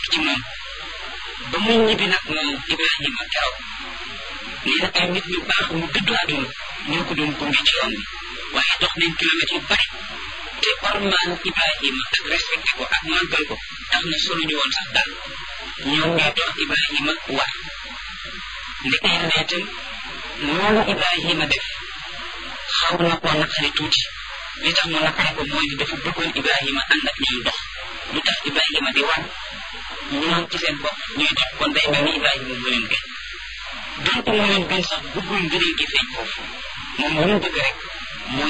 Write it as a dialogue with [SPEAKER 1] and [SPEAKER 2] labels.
[SPEAKER 1] ci moom ba muy ñibbi nag moom Ibrahima keroog nee na ay nit ñu baax mu dëddu àdduna ñoo ko doon gunge ci yoon bi waaye dox nañ kilomètres yu bari te ormaan Ibrahima ak respecté ko ak màggal ko tax na solo ñu woon sax daal ñoom ñoo dox Ibrahima war ndeke yàlla itam loolu Ibrahima def xaw na koo naqari tuuti li tax mu naqari ko mooy dafa bëggoon Ibrahima ànd ak ñoom dox lu tax Ibrahima di war ñoom ci seen bopp ñuy dox kon day mel ni Ibrahima mu leen gën donc mu leen gën sax bëggul ngëneel gi feeñ foofu moom lu mu bëgg rek